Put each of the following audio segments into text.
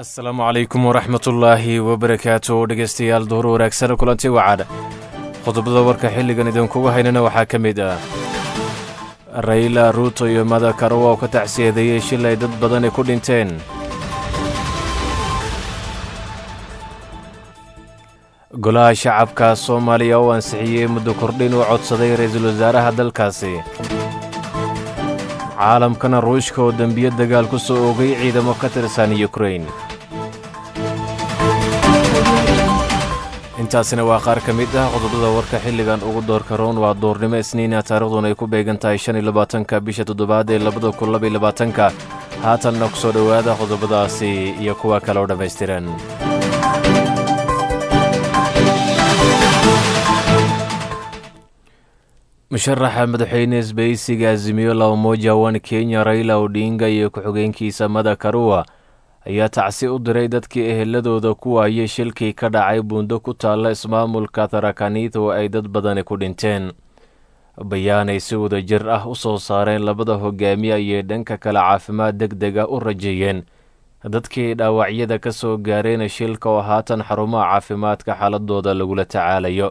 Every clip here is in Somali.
asalaamu calaykum waraxmatullaahi wabarakaatu dhegaystayaal duhur wanaagsan kulanti wacad qodobada warka xilligan idinkugu haynana waxaa ka mid ah rayla ruuto iyo madakarowa oo ka tacsiyadeeyey shil ay dad badani ku dhinteen golaha shacabka soomaaliya oo ansixiyey muddo kordhin uu codsaday ra-iisul wasaaraha dalkaasi caalamkana ruushka oo dembiyo dagaal ku soo oogay ciidamo ka tirsan yukrain intaasina waa qaar ka mid ah qodobada warka xilligan ugu doorka roon waa duurnimo isniina taarikhduna ay ku beegan tahay shan iyo labaatanka bisha toddobaad ee labada kun laba iyo labaatanka haatanna ku soo dhowaada qodobadaasi iyo kuwa kale oo dhammaystiran musharaxa madaxweyne isbaysiga azimiyo labamoja wan kenya raila odinga iyo ku-xigeenkiisa madakaruwa ayaa tacsi u diray dadkii eheladooda ku waayey shilkii ka dhacay buundo ku taalla ismaamulka tarakanith oo ay dad badani ku dhinteen bayaanay si wada jir ah u soo saareen labada hogaamiye ayay dhanka kale caafimaad deg deg ah u rajeeyeen dadkii dhaawacyada ka soo gaareen shilka oo haatan xarumaha caafimaadka xaaladooda lagula tacaalayo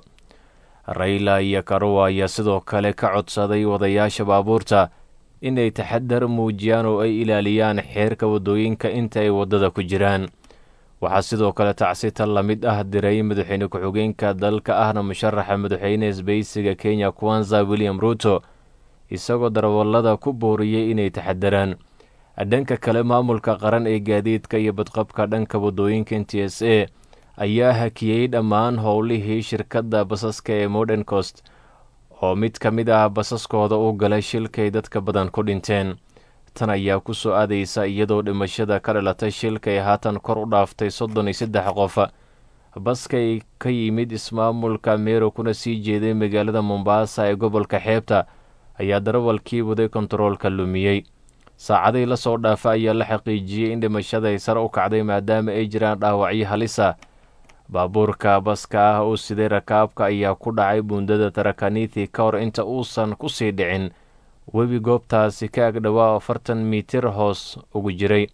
rayla iyo karuwa ayaa sidoo kale ka codsaday wadayaasha baabuurta inay taxadar muujiyaan oo ay ilaaliyaan xeerka waddooyinka inta ay waddada ku jiraan waxaa sidoo kale tacsita la mid ah diray madaxweyne ku-xigeenka dalka ahna musharaxa madaxweyne isbaysiga kenya kwanza william ruuto isagoo darawallada ku booriyey inay taxadaraan dhanka kale maamulka qaran ee gaadiidka iyo badqabka dhanka waddooyinka n t s a ayaa hakiyey dhammaan howlihii shirkadda basaska ee modern cost oo mid ka mid ah basaskooda u galay shilkay dadka badan ku dhinteen tan ayaa ku soo aadaysa iyadoo dhimashada ka dhalatay shilkay haatan kor u dhaaftay soddon iyo saddex qof baskay ka yimid ismaamulka meero kuna sii jeeday magaalada mombaasa ee gobolka xeebta ayaa darawalkii waday kontaroolka lumiyey saacadii la soo dhaafa ayaa la xaqiijiyey in dhimashaday sare u kacday maadaama ay jiraan dhaawacyo halisa baabuurka baska ah oo siday rakaabka ayaa ku dhacay buundada tarakanithi ka hor inta uusan ku sii dhicin webi goobtaasi ka agdhowaa afartan mitir hoos ugu jiray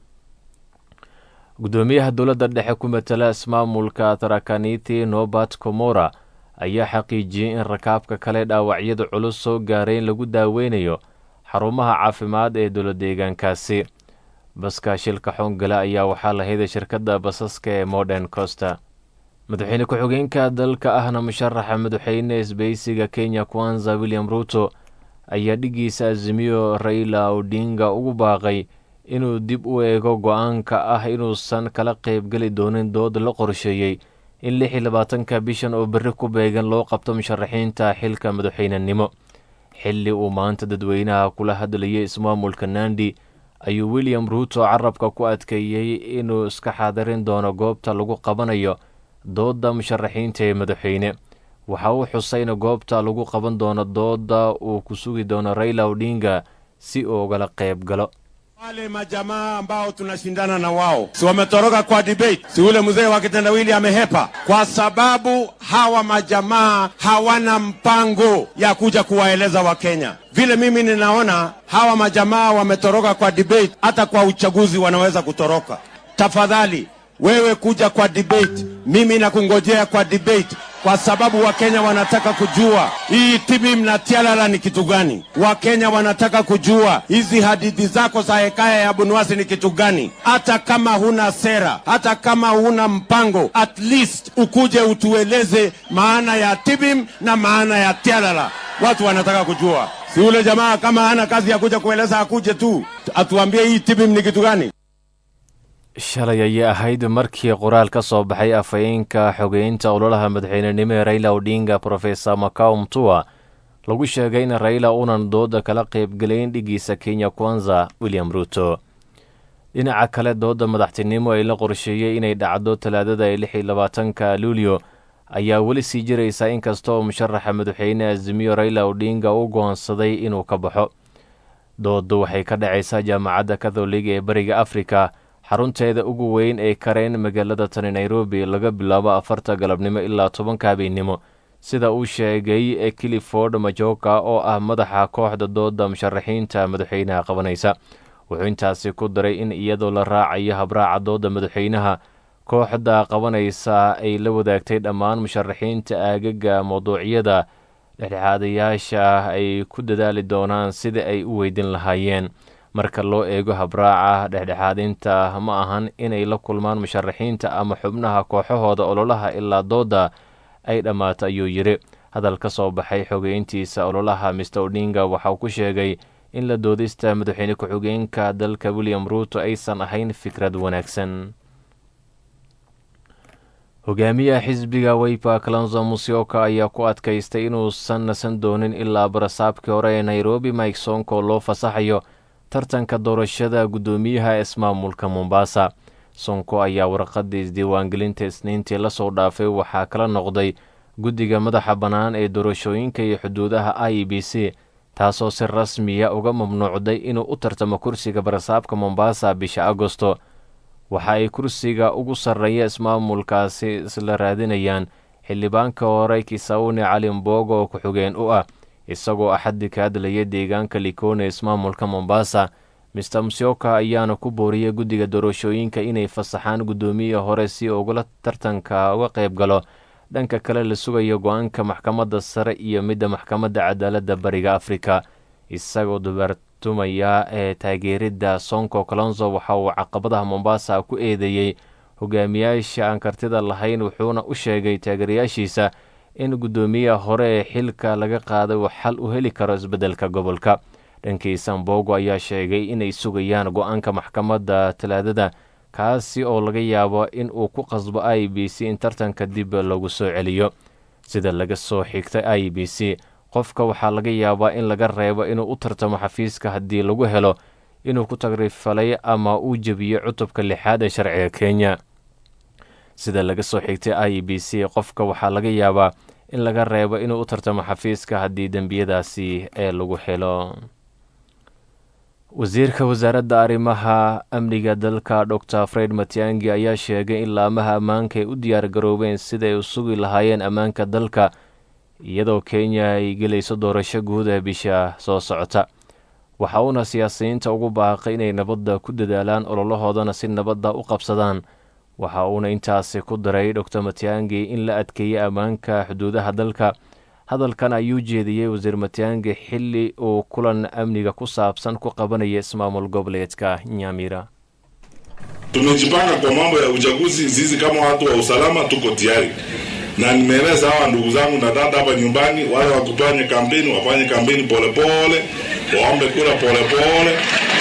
guddoomiyaha dowladda dhexe ku matala ismaamulka tarakanithi nobat komora ayaa xaqiijiyey in rakaabka kale dhaawacyada culus soo gaaray in lagu daaweynayo xarumaha caafimaad ee dowla deegaankaasi baska shilka xoongale ayaa waxaa lahayd shirkadda basaska ee modern costa madaxweyne ku-xigeenka dalka ahna musharaxa madaxweyne isbaysiga kenya kwanza william ruuto ayaa dhiggiisa azimiyo rayla odinga ugu baaqay inuu dib u eego go-aanka ah inuusan kala qaybgeli doonin dood la qorsheeyey in lix iyo labaatanka bishan oo berri ku beegan loo qabto musharaxiinta xilka madaxweynenimo xilli uu maanta dadweynaha kula hadlayay ismaamulka nandi ayuu william ruuto carabka ku adkeeyey inuu iska xaadirin doono goobta lagu qabanayo doodda musharaxiinta ee madaxweyne waxa uu xusayna goobta lagu qaban doono doodda uu ku sugi doono raila odinga si uu ugala qayb galo wale majamaa ambao tunashindana na wao si wametoroka kwa debate, si ule mzee wa kitendawili amehepa, kwa sababu hawa majamaa hawana mpango ya kuja kuwaeleza Wakenya. Vile mimi ninaona hawa majamaa wametoroka kwa debate, hata kwa uchaguzi wanaweza kutoroka. Tafadhali wewe kuja kwa debate, mimi nakungojea kwa debate kwa sababu Wakenya wanataka kujua hii TBM na TLala ni kitu gani. Wakenya wanataka kujua hizi hadithi zako za hekaya ya Bunwasi ni kitu gani. Hata kama huna sera, hata kama huna mpango, at least ukuje utueleze maana ya TBM na maana ya TLala. Watu wanataka kujua. Si ule jamaa kama hana kazi ya kuja kueleza, akuje tu atuambie hii TBM ni kitu gani. shalay ayay ahayd markii qoraal ka soo baxay afhayeenka xogeynta ololaha madaxweynenimo ee rayla odinga profesor macao mtua lagu sheegay in rayla uunan dooda kala qaybgelayn dhiggiisa kenya kwanza william ruuto dhinaca kale doodda madaxtinimo ee la qorsheeyey inay dhacdo talaadada ee lix iyo labaatanka luulyo ayaa weli sii jiraysa inkasta oo musharaxa madaxweyne azimiyo rayla odinga u goonsaday inuu ka baxo dooddu waxay ka dhacaysaa jaamacadda katholiga ee bariga afrika xarunteeda ugu weyn ee kareen magaalada tani nairobi laga bilaabo afarta galabnimo ilaa tobanka habeennimo sida uu sheegay clifford majoka oo ah madaxa kooxda dooda musharaxiinta madaxweynaha qabanaysa wuxuu intaasi ku daray in iyadoo la raacayo habraaca dooda madaxweynaha kooxda qabanaysa ay la wadaagtay dhammaan musharaxiinta aagaga mawduucyada dhexdhexaadayaasha ah ay ku dadaali doonaan sida ay u weydin lahaayeen marka loo eego habraaca dhexdhexaadinta ma ahan inay la kulmaan musharaxiinta ama xubnaha kooxahooda ololaha ilaa dooda ay dhammaato ayuu yidhi hadal ka soo baxay xogeyntiisa ololaha mister odinga waxauu ku sheegay in la doodista madaxweyne ku-xigeenka dalka william ruuto aysan ahayn fikrad wanaagsan hogaamiyaha xisbiga weypa kalonzo musyoka ayaa ku adkaystay inuusan nasan doonin ilaa barasaabkii hore ee nairobi mike sonko loo fasaxayo tartanka doorashada guddoomiyaha ismaamulka mombasa sonko ayaa warqadii isdiiwaangelinta isniintii lasoo dhaafay waxaa kala noqday guddiga madaxa bannaan ee doorashooyinka iyo xuduudaha i b c taasoo si rasmiya uga mamnuucday inuu u tartamo kursiga barasaabka mombasa bisha agosto waxa ay kursiga ugu sarreeya ismaamulkaasi isla raadinayaan xildhibaanka hore kisawne cali mbogo oo ku-xigeen u ah isagoo axaddi ka hadlaya deegaanka likone ismaamulka mombasa mister musyoka ayaana ku booriyay guddiga doorashooyinka inay fasaxaan guddoomiya hore si ugula tartanka uga qayb galo dhanka kale la sugayo go-aanka maxkamadda sare iyo midda maxkamadda cadaaladda bariga afrika isagoo dubartumaya ee taageeridda sonko kalonzo waxa uu caqabadaha mombasa ku eedeeyey hogaamiyaasha aan kartida lahayn wuxuuna u sheegay taageerayaashiisa in guddoomiyaha hore ee xilka laga qaaday uu xal u heli karo isbeddelka gobolka dhankiisa mbogo ayaa sheegay inay sugayaan go-aanka maxkamadda talaadada kaasi oo laga yaabo in uu ku qasbo i b c in tartanka dib lagu soo celiyo sida laga soo xigtay i b c qofka waxaa laga yaabaa in laga reebo inuu u tartamo xafiiska haddii lagu helo inuu ku tagrifalay ama uu jebiyo cutubka lixaad ee sharciga kenya sida laga soo xigtay i b c qofka waxaa laga yaabaa in laga reebo inuu u tartamo xafiiska haddii dembiyadaasi ee lagu helo wasiirka wasaaradda arrimaha amniga dalka dor fred matiangi ayaa sheegay in laamaha ammaanka ay u diyaar garoobeen siday u sugi lahaayeen ammaanka dalka iyadoo kenya ay gelayso doorasho guud ee bisha soo socota waxa uuna siyaasiyiinta ugu baaqay inay nabadda ku dadaalaan ololahoodana si nabadda u qabsadaan waxa uuna intaasi ku daray dor matiangi in la adkeeyey ammaanka xuduudaha dalka hadalkan ayuu jeediyey wasiir matiangi xili uu kulan amniga ku saabsan ku qabanaya ismaamul goboleedka nyamira tumejipanga kwa mambo ya uchaguzi sisi kama watu wa usalama tuko tayari na nimeeleza hawa ndugu zangu na dada hapa nyumbani wale wakufanye kampeni wafanye kampeni polepole waombe kura polepole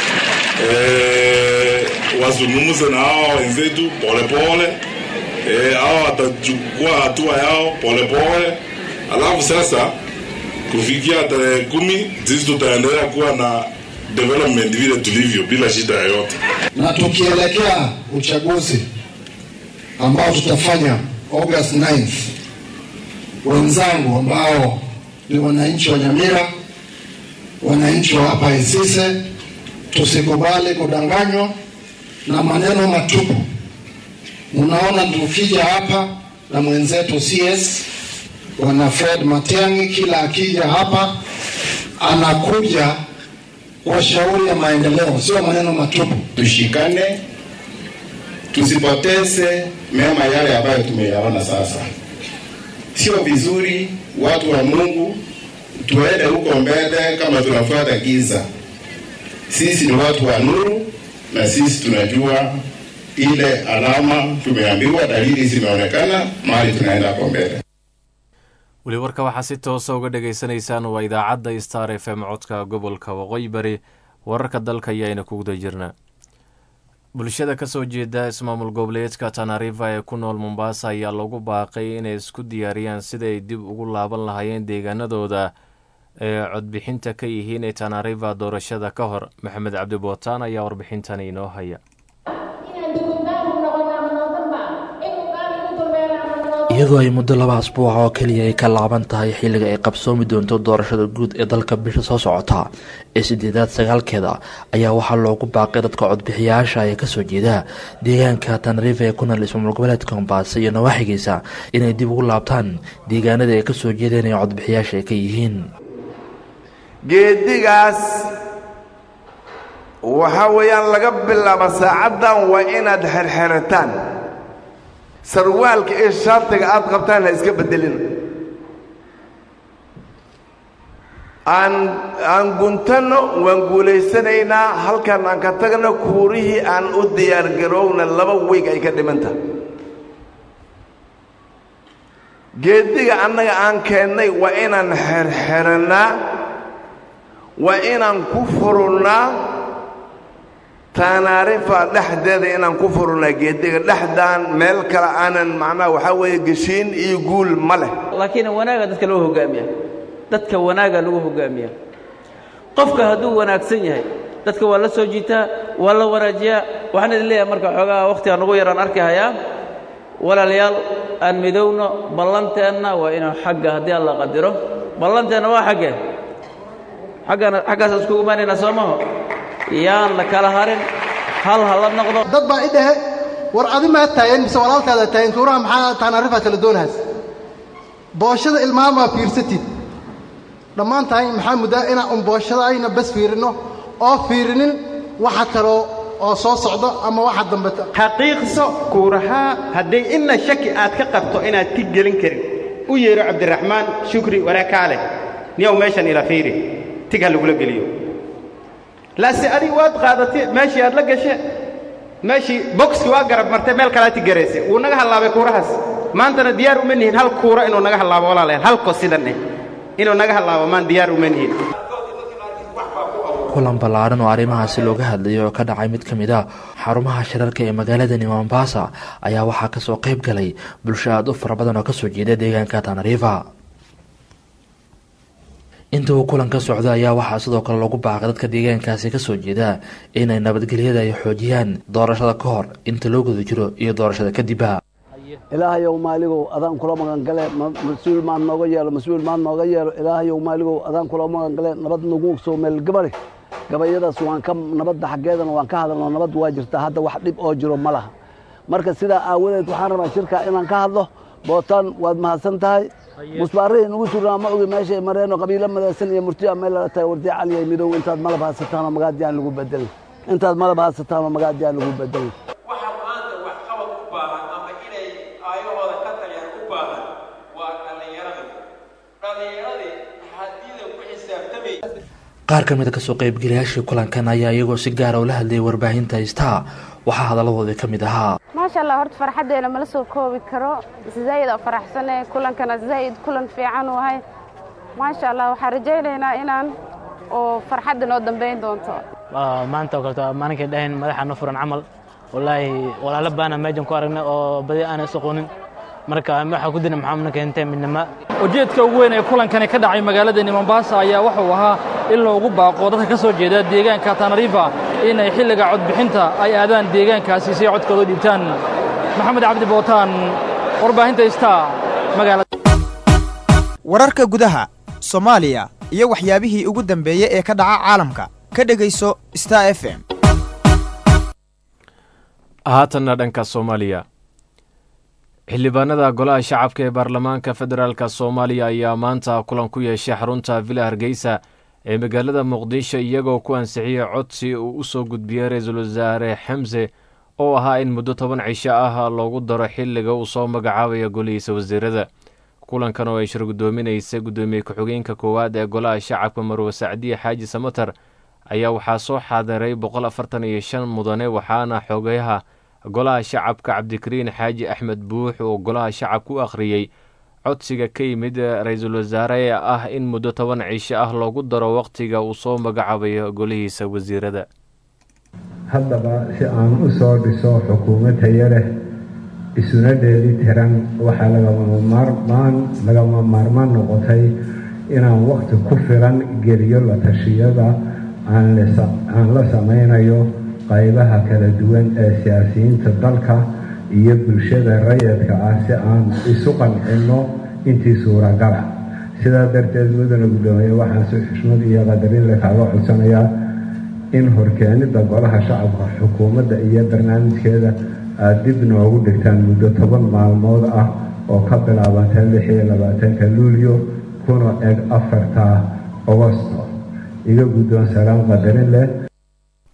e, wazungumze na hawa wenzetu polepole e, hawa watachukua hatua yao polepole alafu sasa kufikia tarehe kumi sisi tutaendelea kuwa na development vile tulivyo bila shida yoyote na tukielekea uchaguzi ambao tutafanya August 9th, wenzangu ambao ni wananchi wa Nyamira, wananchi wa hapa Isise, tusikubali kudanganywa na maneno matupu. Unaona, tukija hapa na mwenzetu CS bwana Fred Matiang'i, kila akija hapa anakuja kwa shauri ya maendeleo, sio maneno matupu. Tushikane, tusipoteze mema yale ambayo tumeyaona sasa. Sio vizuri watu wa Mungu tuende huko mbele kama tunafuata giza. Sisi ni watu wa nuru, na sisi tunajua ile alama tumeambiwa, dalili zimeonekana, mahali tunaenda kwa mbele. weli warka waxaa si toosa uga dhagaysanaysaan waa idaacadda star f m codka gobolka waqooyi bari wararka dalka ayaayna ku guda jirnaa bulshada kasoo jeeda ismaamul goboleedka tanariva ee ku nool mombasa ayaa lagu baaqay inay isku diyaariyaan siday dib ugu laaban lahaayeen deegaanadooda ee codbixinta ka yihiin ee tanariva doorashada ka hor maxamed cabdi bootaan ayaa warbixintan inoo haya iyadoo ay muddo laba asbuuca oo keliya ay ka laaban tahay xilliga ay qabsoomi doonto doorashada guud ee dalka bisha soo socota ee sideedaad sagaalkeeda ayaa waxaa loogu baaqay dadka codbixiyayaasha ee kasoo jeeda deegaanka tanariifa ee ku nool ismaamul goboleedka mombasa iyo nawaaxigiisa inay dib ugu laabtaan deegaanada ay kasoo jeedeen ee codbixiyaasha ay ka yihiin geedigaas waxaa weeyaan laga bilaabo saacaddan waa inaad xerxerataan sarwaalka iyo shaatiga aad qabtaan ha iska beddelina aan aan guntanno waan guulaysanaynaa halkan aan ka tagno kuurihii aan u diyaargarowna laba weeg ay ka dhimanta geediga annaga aan keennay waa inaan xerxerannaa waa inaan ku furunnaa taanaarifa dhexdeeda inaan ku furunnaa geediga dhexdaan meel kale aanan macnaha waxaa weeye geshiin iyo guul ma leh laakiin wanaaga dadka loo hoggaamiya dadka wanaaga lagu hoggaamiya qofka hadduu wanaagsan yahay dadka waa la soo jiitaa waa la wanaajiyaa waxaan idin leeyahay marka xoogaa wakhtiga nugu yaraan arki hayaa walaalayaal aan midowno ballanteenna waa inuu xagga haddii alla qadiro ballanteenna waa xaggee xaggana xaggaasaan iskugu imaanaynaa soo maho yaan la kala harin hal ha la noqdo dad baa i dhahe war adi maa taagan mise walaalkaada taagan kuuraha maxaa taanaarifaad kala doonahaas booshada ilmaamaa fiirsatid dhammaan tahay maxaa muddaa inaan un booshadayna bas fiirinno oo fiirinin waxa kaloo oo soo socdo ama waxa dambeto xaqiiqso kuurahaa hadday inna shaki aad ka qabto inaad tig gelin karin u yeedho cabdiraxmaan shukri waraakaaleh niyow meeshan ila fiiri tig ha lagula geliyo laase adig waad qaadatay meeshii aad la gashe meeshii bokski waa garab martay meel kalaa tig garayse wuu naga hallaabay kuurahaas maantana diyaar uma nihin hal kuura inuu naga hallaabo walaalayaal halko sidan eh inuu naga hallaabo maan diyaar uma nihin kulan ballaaran oo arrimahaasi looga hadlayay oo ka dhacay mid ka mid a xarumaha shirarka ee magaaladani mombasa ayaa waxaa kasoo qayb galay bulsho aada u fara badan oo kasoo jeeda deegaanka tanariifa inta uu kulanka socda ayaa waxaa sidoo kale lagu baaqay dadka deegaankaasi kasoo jeeda inay nabadgelyada ay xoojiyaan doorashada ka hor inta loo guda jiro iyo doorashada kadibba ilaahayow maaligow adaan kula magangale mas-uul maad nooga yeelo mas-uul maad nooga yeelo ilaahayow maaligow adaan kula magangale nabad nagu soo meel gabari gabayadaas waan ka nabadda xaggeedana waan ka hadalno nabad waa jirtaa hadda wax dhib oo jiro ma laha marka sidaa aawadeed waxaan rabaa shirka inaan ka hadlo bootaan waad mahadsan tahay musbaarihii nagu surnaa ma ogi meeshay mareeno qabiilo madaysan iyo murtiya meel lala tahay wardi caliyay midow intaad malab haysataanoo magaadiyaan lagu bedelin intaad malab haysataanoo magaadiyaan lagu bedelin qaar ka mid a kasoo qaybgalayaashii kulankan ayaa iyagoo si gaara ula hadlayay warbaahinta haystaa waxaa hadaladoodii ka mid ahaa maasha allah horta farxaddeena mala soo koobi karo zaa'id oo faraxsane kulankana zaa'id kulan fiican u ahay maasha allah waxaan rajaynaynaa inaan oo farxadda noo dambayn doonto maanta oo kaleto maalinkay dhahayn madaxa no furan camal wallaahi walaalo baana meejan ku aragnay oo badi aanay isaqoonin marka waxaa ku dina maxaa na keentay midnimo ujeedka ugu weyn ee kulankani ka dhacay magaaladani mombasa ayaa wuxuu ahaa in loogu baaqo dadka ka soo jeeda deegaanka tanariifa inay xilliga codbixinta ay aadaan deegaankaasi si ay codkooda u dhiibtaan maxamed cabdi bootaan warbaahinta istaa magaalada wararka gudaha soomaaliya iyo waxyaabihii ugu dambeeyey ee ka dhaca caalamka ka dhegayso star f m haatanna dhanka soomaaliya xildhibaanada golaha shacabka ee baarlamaanka federaalk soomaaliya ayaa maanta kulan ku yeeshay xarunta villa hargeysa ee magaalada muqdisho iyagoo ku ansixiyey codsi uu u soo gudbiyey ra-iisul wasaare xamse oo ahaa in muddo toban cisho ah loogu daro xilliga uu soo magacaabayo golihiisa wasiirada kulankan oo ay shir guddoominaysa guddoomiye ku-xigeenka koowaad ee golaha shacabka marwe sacdiye xaaji samatar ayaa waxaa soo xaadiray boqol afartan iyo shan mudane waxaana xogayaha golaha shacabka cabdikariin xaaji axmed buux oo golaha shacabka u akhriyey codsiga ka yimid ra-iisul wasaare ee ah in muddo toban cisho ah loogu daro wakhtiga uu soo magacaabayo golihiisa wasiirada haddaba si aan u soo dhiso xukuumad tayo leh isuna dheeli tiran waxaa lagama maarmaan noqotay inaan wakhti ku filan geliyo la tashiyada aan la samaynayo qaybaha kala duwan ee siyaasiyiinta dalka iyo bulshada rayadka ah si aan isu qancinno intii suuragala sidaa darteed mudana guddoomiye waxaan si xushmad iyo qadarin le kaaga codsanayaa in horkeenida golaha shacabka xukuumadda iyo barnaamijkeeda aada dib noogu dhigtaan muddo toban maalmood ah oo ka bilaabanta lix iyo labaatanka luulyo kuna eg afarta agosto iga guddoon salaan qadarin leh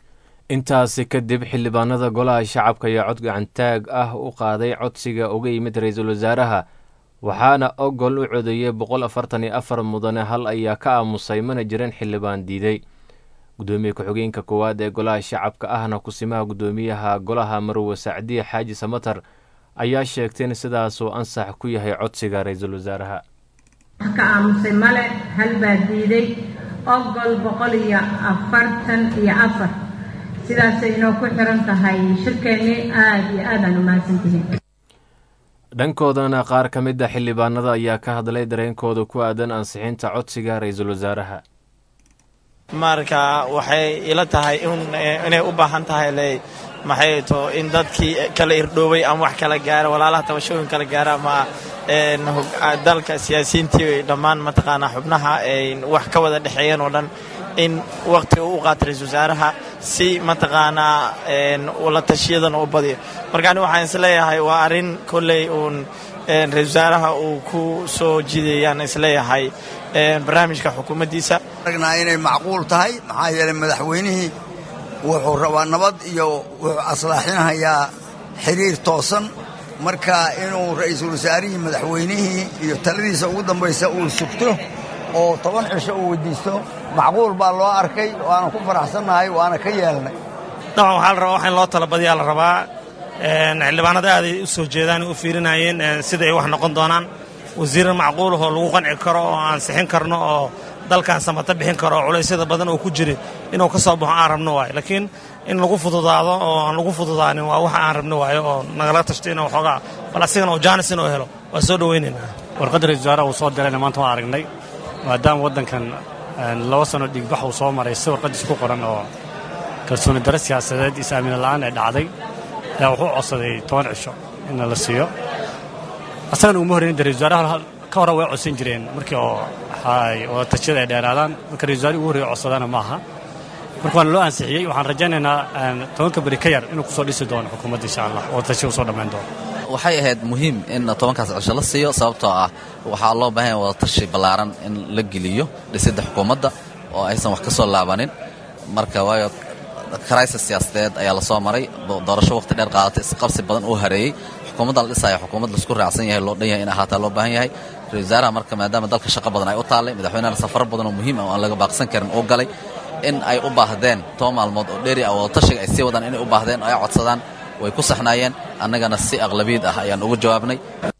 intaasi kadib xildhibaanada golaha shacabka ayaa cod gacantaag ah u qaaday codsiga uga yimid ra-iisul wasaaraha waxaana ogol u codeeyey boqol afartan iyo afar mudane hal ayaa ka aamusay mana jirin xildhibaan diiday gudoomiye ku-xigeenka koowaad ee golaha shacabka ahna kusimaha gudoomiyaha golaha marwe sacdiye xaaji samatar ayaa sheegtay in sidaasuu ansax ku yahay codsiga ra-iisul wasaaraha ka aamusay male hal baa diiday ogol boqol iyo afartan iyo afar sidaasay inoo ku xiran tahay shirkeennii aada iyo aadaan u mahadsantihiin dhankoodana qaar ka mid a xildhibaanada ayaa ka hadlay dareenkooda ku aadan ansixinta codsiga ra-iisul wasaaraha marka waxay ila tahay inay u baahan tahay le maxay to in dadkii kala irdhoobay ama wax kala gaara walaalaha tabashooyin kala gaara ama dalka siyaasiyiintii dhammaan mataqaanaa xubnaha ay wax ka wada dhexeeyeen oo dhan in waqti uu u qaato ra-isul wasaaraha si mataqaanaa la tashiyadan u badiyo marka ani waxaan isleeyahay waa arrin kolley uun ra-isul wasaaraha uu ku soo jiidayaan isleeyahay barnaamijka xukuumaddiisa aragnaa inay macquul tahay maxaa yeelay madaxweynihii wuxuu rabaa nabad iyo wuxuu aslaaxinahayaa xiriir toosan marka inuu ra'iisul wasaarihii madaxweynihii iyo taladiisa ugu dambaysa uu sugto oo toban cisho uu weydiisto macquul baa loo arkay waana ku faraxsannahay waana ka yeelnay dabcan waxaa la rabaa wax in loo talabadiyaa la rabaa xildhibaanada aaday u soo jeedaan u fiirinayeen sida ay wax noqon doonaan wasiirar macquulahoo lagu qanci karo oo ansixin karno oo dalkan samata bixin karo oo culaysyada badan oo ku jira inuu ka soo baxo aan rabno waayo laakiin in lagu fududaado oo aan lagu fududaanin waa waxa aan rabno waayo oo nagala tashto inuu waxoogaa bal asigana oo jaanis inuu helo waa soo dhowaynaynaa warqadda ra-isul wasaaraha uu soo dirayna maanta waan aragnay maadaama waddankan laba sano dhiigbax uu soo maray si warqaddiis ku qoran oo kalsooni daro siyaasadeed is-aamina la'aan ay dhacday ayaa wuxuu codsaday toban cisho inna la siiyo asagana uma horreyn ra-isul wasaaraha ka hore way codsan jireen markii oo wada tashiyada ay dheeraadaan marka ra-isul wasaarihi ugu horreeya codsadaana ma aha marka waana loo ansixiyey waxaan rajaynaynaa tobanka beri ka yar inuu kusoo dhisi doono xukuumadda insha allah wada tashiya uu soo dhammayn doono waxay ahayd muhiim in tobankaas cisho la siiyo sababtoo ah waxaa loo baahan yahay wada tashi ballaaran in la geliyo dhisidda xukuumadda oo aysan wax ka soo laabanin marka waayo crisis siyaasadeed ayaa lasoo maray doorasho waqti dheer qaadatay isqabsi badan uu hareeyey xukuumadda la dhisaya xukuumad laisku raacsan yahay loo dhan yahay in ahaataa loo baahan yahay ra-isul wasaaraha marka maadaama dalka shaqo badan ay u taallay madaxweynehana safaro badan oo muhiim ah oo aan laga baaqsan karin uu galay in ay u baahdeen toban maalmood oo dheeri ah wada tashiga ay sii wadaan inay u baahdeen oo ay codsadaan way ku saxnaayeen annagana si aqlabiid ah ayaan ugu jawaabnay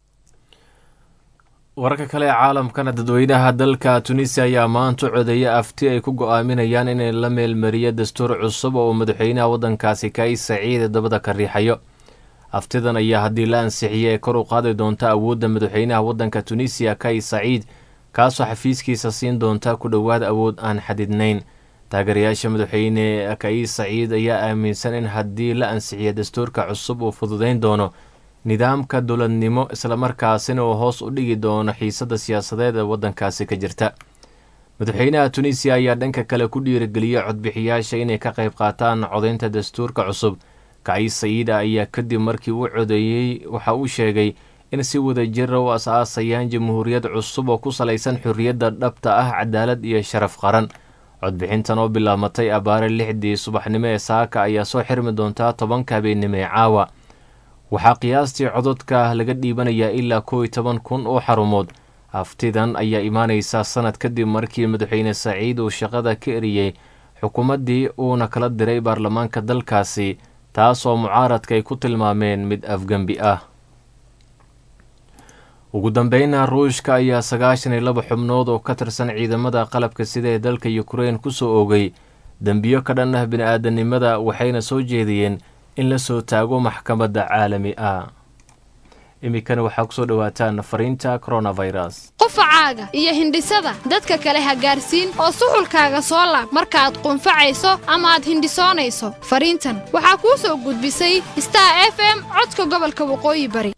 wararka kale ee caalamkana dadweynaha dalka tunisiya ayaa maanta codeeya afti ay ku go'aaminayaan inay la meelmariyo dastuur cusub oo uu madaxweynaha waddankaasi kais saciide dabada ka riixayo aftidan ayaa haddii la ansixiyey ee kor u qaadi doonta awoodda madaxweynaha waddanka tunisiya kais saciid kaasoo xafiiskiisa siin doonta ku dhowaad awood aan xadidnayn taageerayaasha madaxweyne kais saciid ayaa aaminsan in haddii la ansixiyo dastuurka cusub uu fududayn doono nidaamka dowladnimo islamarkaasina uu hoos u dhigi doono xiisadda siyaasadeed ee waddankaasi ka jirta madaxweynaha tunisiya ayaa dhanka kale ku dhiirigeliyey codbixiyaasha inay ka qayb qaataan codaynta dastuurka cusub kais saciida ayaa kadib markii uu codeeyey waxa uu sheegay in si wadajira u as-aasayaan jamhuuriyad cusub oo ku salaysan xorriyadda dhabta ah cadaalad iyo sharaf qaran codbixintan oo bilaamatay abaare lixdii subaxnimo ee saaka ayaa soo xirmi doontaa tobanka habeennimo ee caawa waxaa qiyaastii cododka laga dhiibanayaa ilaa kow iyo toban kun oo xarumood haftidan ayaa imaanaysaa sanad kadib markii madaxweyne saciid uu shaqada ka eriyey xukuumaddii uuna kala diray baarlamaanka dalkaasi taasoo mucaaradka ay ku tilmaameen mid afgembi ah ugu dambeyna ruushka ayaa sagaashan iyo laba xubnood oo ka tirsan ciidamada qalabka sida ee dalka yukrain ku soo oogay dembiyo ka dhan ah bini-aadanimada waxayna soo jeediyeen in la soo taago maxkamadda caalami ah iminkana waxaa kusoo dhowaataan fariinta coronavirus qufacaaga iyo hindhisada dadka kale ha gaarsiin oo suxulkaaga soo laab markaaad qunfacayso ama aad hindhisoonayso fariintan waxaa kuu soo gudbisay star f m codka gobolka waqooyi bari